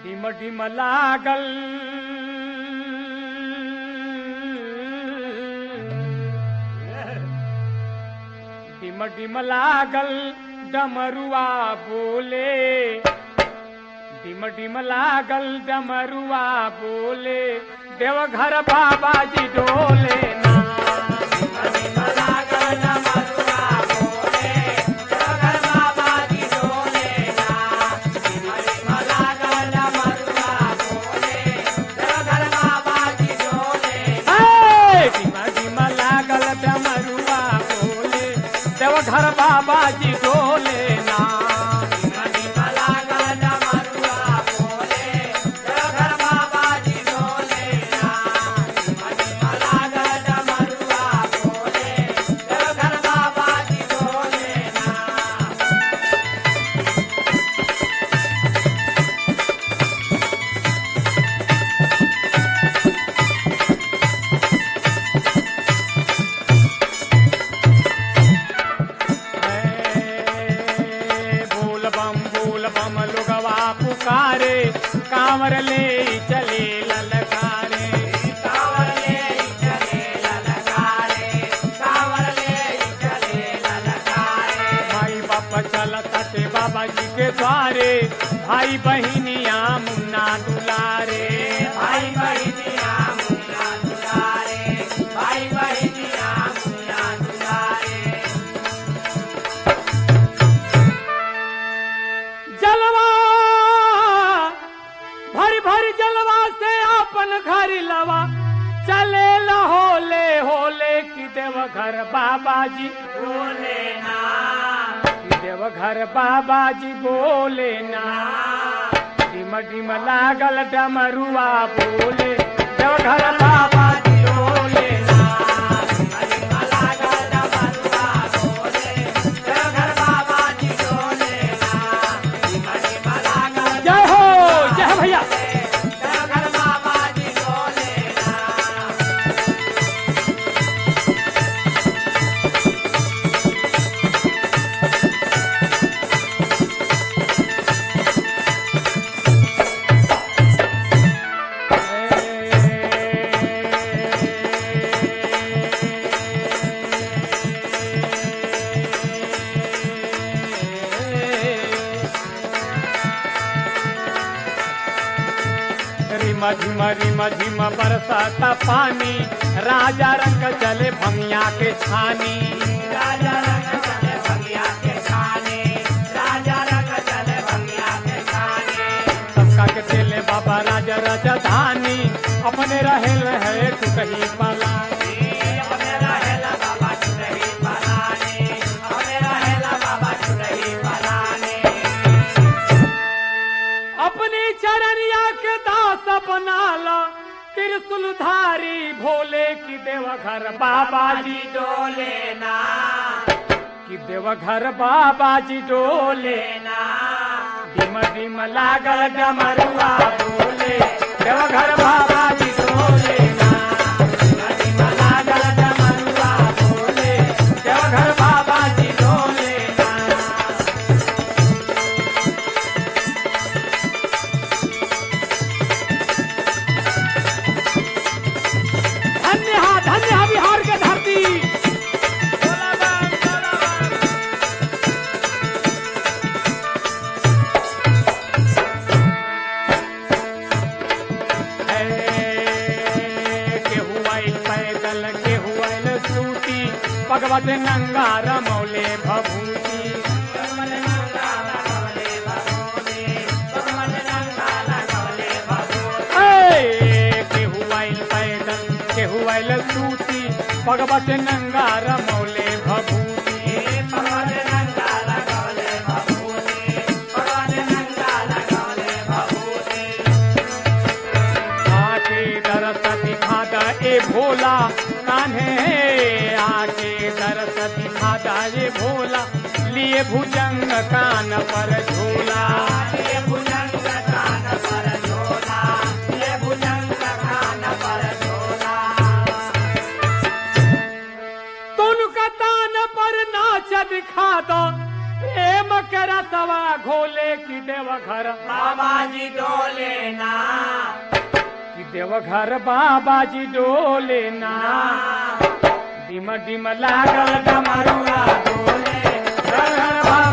डिम डिम लागल डिम डिम लागल डमरुआ बोले डिम डिम लागल डमरुआ बोले देवघर बाबा जी डोले ना डिम डिम लागल डमरुआ बोले देवघर बाबा जी डोले ना डिम डिम लागल डमरुआ बोले देवघर बाबा जी डोले हे डिम डिम लागल डमरुआ बोले देवघर बाबा जी डोले ना डिम डिम लागल डमरुआ बोले देवघर बाबा जी डोले ना डिम डिम लागल डमरुआ बोले देवघर बाबा जी डोले ना बोल बम बोल बम लोगवा पुकारे कांवर ले चले ललकारे कांवर ले चले ललकारे कांवर ले चले ललकारे भाई बाप चलत थे बाबा जी के द्वारे भाई बहिनिया मुन्ना दुलारे भाई बहिनिया मुन्ना दुलारे भाई बहिनिया मुन्ना दुलारे जलवा भर भर जलवा से अपन घर लवा चले ला होले होले की देव घर बाबा जी बोले ना की देव घर बाबा जी बोले ना डिम डिम लागल डमरुआ बोले देव घर बाबा जी बोले ना डिम डिम लागल डमरुआ बोले देव घर बाबा जी बोले ना डिम डिम लागल जय हो जय भैया देव घर बाबा जी बोले ना रिम झिम रिम झिम बरसाता पानी राजा रंग चले भंगिया के छानी राजा रंग चले भंगिया के छानी राजा रंग चले भंगिया के छानी सबका के चले बाबा राजा राजधानी अपने रहेल है तू कहीं पलानी अपने रहेल बाबा तू कहीं पलानी अपने रहेल बाबा तू कहीं पलानी अपनी चरनिया के दास बनाला त्रिशूलधारी भोले की देवघर बाबा जी डोले ना कि देवघर बाबा जी डोले ना डिम डिम लागल डमरुआ बोले देवघर बाबा जी डोले ना डिम डिम लागल डमरुआ बोले देवघर बाबा जी डोले ना धन्य हा धन्य हा बिहार के धरती बोला बम, बोला बम। है, केहू आइल पैदल केहू आइल सूती भगवत नंगा रमौले भभूति ऐ, केहू आइल पैदल केहू आइल सूती भगवत नंगा रमौले भभूति भगवत नंगा लगौले भभूति भगवत नंगा लगौले भभूति आके दरस दिखादा ए भोला कान्हे आके दरस दिखादा ए भोला लिए भुजंग कान पर झूला लिए भुजंग कान पर झूला लिए भुजंग कान पर झूला तुन का तान पर नाच दिखा दो प्रेम के रतवा घोले की देव घर बाबा जी डोले ना कि देवघर बाबा जी डोले ना डिम डिम लागल डमरुआ डोले घर घर बाबा